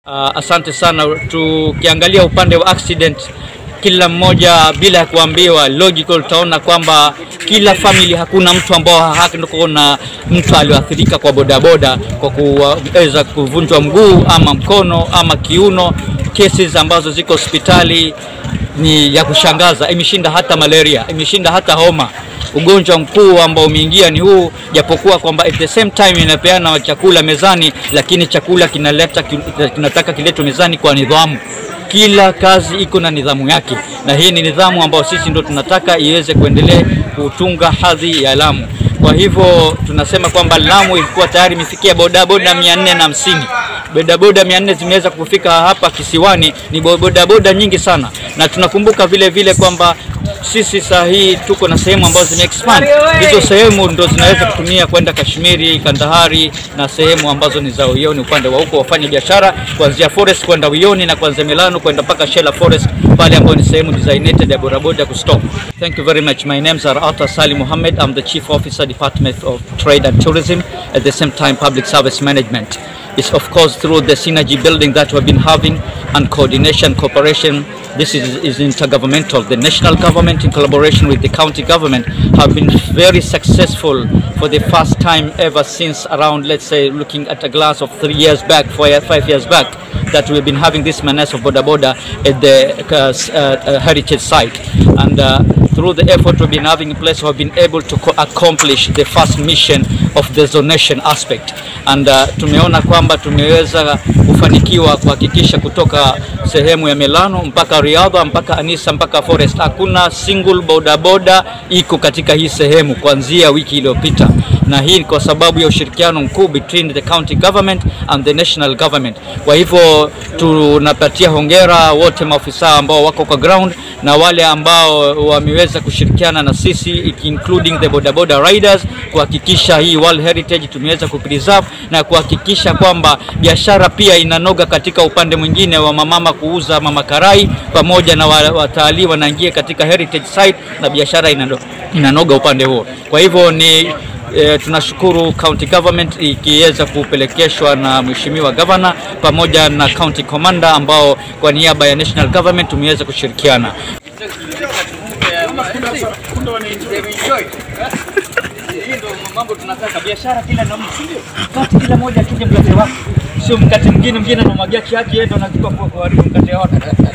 Uh, asante sana. Tukiangalia upande wa accident, kila mmoja bila ya kuambiwa logical, utaona kwamba kila family, hakuna mtu ambao hakuna na mtu alioathirika kwa bodaboda kwa kuweza kuvunjwa mguu ama mkono ama kiuno. Cases ambazo ziko hospitali ni ya kushangaza, imeshinda hata malaria, imeshinda hata homa. Ugonjwa mkuu ambao umeingia ni huu, japokuwa kwamba at the same time inapeana chakula mezani, lakini chakula kinaleta kinataka kiletwe mezani kwa nidhamu. Kila kazi iko na nidhamu yake, na hii ni nidhamu ambayo sisi ndo tunataka iweze kuendelea kutunga hadhi ya Lamu. Kwa hivyo tunasema kwamba Lamu ilikuwa tayari imefikia bodaboda mia nne na hamsini bodaboda mia nne zimeweza kufika hapa kisiwani, ni bodaboda nyingi sana, na tunakumbuka vile vile kwamba sisi saa hii tuko na sehemu ambazo zime expand. Hizo sehemu ndo zinaweza kutumia kwenda Kashmiri, Kandahari na sehemu ambazo ni za Uyoni, upande wa huko wafanya biashara kuanzia Forest kwenda Uyoni na kuanzia Milano kwenda mpaka Shela Forest pale ambayo ni sehemu designated ya bodaboda kustop. Thank you very much. My names are Ata Sali Mohammed. I'm the Chief Officer Department of Trade and Tourism at the same time Public Service Management. It's of course through the synergy building that we've been having and coordination, cooperation. This is, is intergovernmental. The national government in collaboration with the county government have been very successful for the first time ever since around, let's say, looking at a glass of three years back, four, five years back, that we've been having this menace of Boda Boda at the uh, uh, heritage site. And uh, through the effort we've been having in place, we've been able to accomplish the first mission of the zonation aspect. And uh, tumeona kwamba tumeweza kufanikiwa kuhakikisha kutoka sehemu ya Milano mpaka Riadha mpaka Anisa mpaka Forest, hakuna single bodaboda iko katika hii sehemu kuanzia wiki iliyopita, na hii kwa sababu ya ushirikiano mkuu between the county government and the national government. Kwa hivyo tunapatia hongera wote maofisa ambao wako kwa ground na wale ambao wameweza kushirikiana na sisi including the bodaboda riders kuhakikisha hii World Heritage tumeweza kupreserve na kuhakikisha kwamba biashara pia inanoga katika upande mwingine wa mamama kuuza mama karai pamoja na watalii wanaingia katika heritage site na biashara inanoga, inanoga upande huo. Kwa hivyo ni E, tunashukuru county government ikiweza kupelekeshwa na mheshimiwa governor pamoja na county commander ambao kwa niaba ya national government tumeweza kushirikiana. Hii ndio mambo tunataka, biashara kila namna, kati kila moja akija mkate wake, sio mkate mwingine mwingine anamwagia kiaki yeye ndo anachukua kwa kuharibu mkate wake.